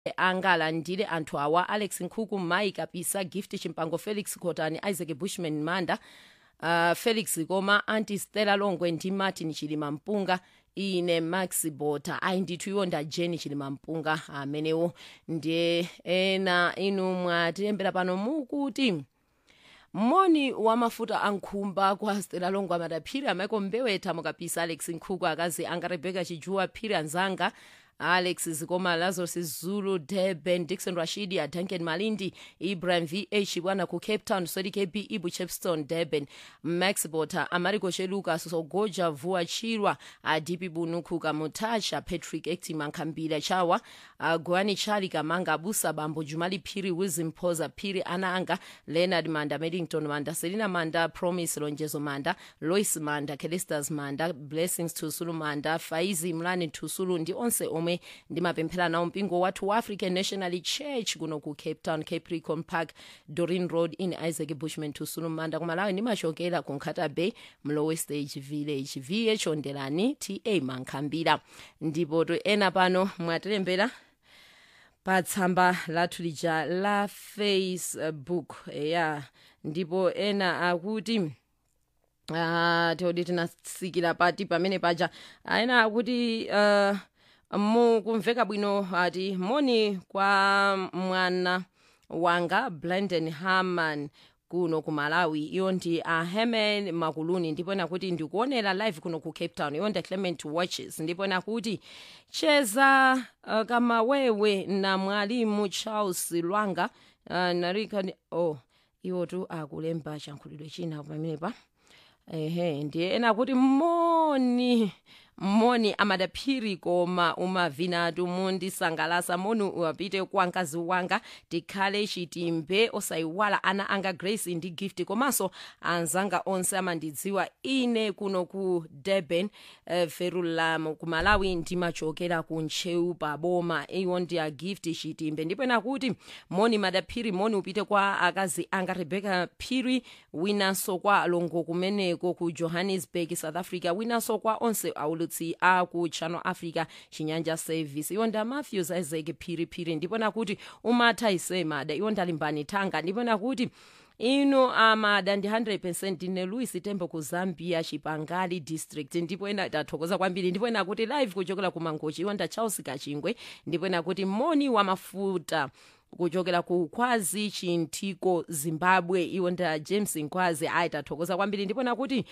angalandire anthu awa alex nkhuku mai kapisa gift chimpango felix khotani isaac bushman manda uh, felix koma anti stella longwe ndi martin chilima mpunga ine max bota ayi ndithu iwo nda jeni chilima mpunga amenewo ndiye ena inu mwatilembera pano mukuti moni wa mafuta ankhumba kwa stela longwe amadaphiri amaiko mbewetha mukapisa alex nkhuku akazi anga rebeka chijuwa phiri anzanga alex zikoma lazarus zulu durban dixon rashidi adanken malindi ibrahim vh bwana ku cape town sodi kb ibu chepston durban max bota amariko cheluka sogoja vua chirwa adipi bunukhuka mutasha patrick actima nkhambira chawa agwani chali kamanga abusa bambo jumali phiri wilson phoza phiri ana anga leonard manda medington manda selina manda promise lonjezo manda lois manda celestas manda blessings tusulu manda faizi mlani tusulu ndi onse omwe ndimapemphera nawo mpingo wathu wa african national church kuno ku cape town capricorn park dorin road in isaac bushman tusulu manda kumalawi ndimachokera ku nkhata bay mlowe stage village vh ondelani ta mankhambira ndipo to ena pano mwatilembera pa tsamba lathu lija la facebook ya ndipo ena akuti uh, teodi tinasikira pati pamene paja ena akuti uh, mukumveka bwino ati moni kwa mwana wanga blanden harman kuno ku malawi iyo ndi a herman makuluni ndipo nakuti ndikuonera live kuno ku cape town iyo ndi clement watches ndipo nakuti cheza uh, kamawewe na mwalimu charles lwanga uh, narika oh iwo tu akulemba chankhulidwe china pamenepa ehe ndiye ena kuti moni moni amadaphiri koma umavinatu mundisangalasa moni uwapite kwa mkazi wanga tikhale chitimbe osayiwala ana anga grace ndi gift komanso anzanga onse amandidziwa ine kuno ku durban uh, ferulam ku malawi ndimachokera ku ntcheu pa boma iwo ndi a gift chitimbe ndipo nakuti moni madaphiri moni upite kwa akazi anga rebecca phiri winanso kwa alongo kumeneko ku johannesburg south africa winanso kwa onse aulutsi aku channel africa chinyanja service iwo nda matthews isaac phiriphiri ndipo nakuti umatha isemada iwo ndalimbani thanga ndipo nakuti ino amada ndi 100 ndine louis tembo ku zambia chipangali district ndipo ena tathokoza kwambiri ndipo ena kuti live kuchokera ku mangochi iwo nda charles kachingwe ndipo ena kuti moni wa mafuta kuchokera ku khwazi chintiko zimbabwe iwo nda james nkhwazi ayi tathokoza kwambiri ndipo nakuti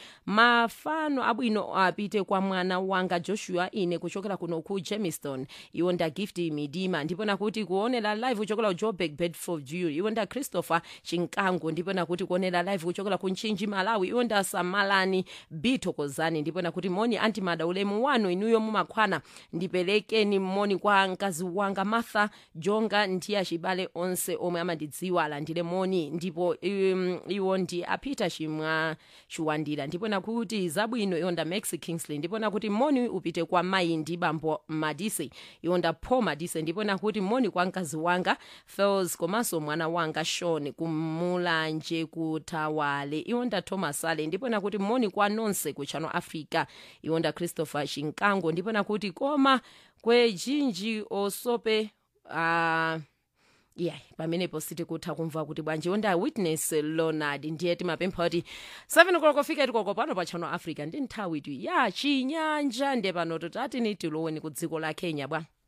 mafano abwino apite kwa mwana wanga joshua ine kuchokera kuno ku jamestown iwo nda gift midima ndipo nakuti kuonera live kuchokera ku joburg bedford view iwo nda christopher chinkango ndipo nakuti kuonera live kuchokera ku nchinji malawi iwo nda samalani bithokozani ndipo nakuti moni antimada ulemu wanu inuyo mumakhwana ndipelekeni moni kwa mkazi wanga martha jonga ndiya chibale onse omwe amandidziwa alandire moni ndipo um, iwo ndi apita chimwa chiwandira ndipo nakuti zabwino iwo nda max kingsley ndipo nakuti moni upite kwa mayi ndi bambo madise iwo nda paul madise ndipo nakuti moni kwa mkazi wanga fels komanso mwana wanga shon kumulanje kutawale iwo nda thomas ale ndipo nakuti moni kwa nonse ku channel africa iwo nda christopher chinkango ndipo nakuti koma kwejinji osope uh, yeah pamenepo sitikutha kumva kuti bwanji onda witness leonard ndiye timapempha kuti 7 koloko fika itikoko pano pa channel africa ndi nthawi tu ya chinyanja ndiye pano totati tiloweni ku dziko la kenya bwa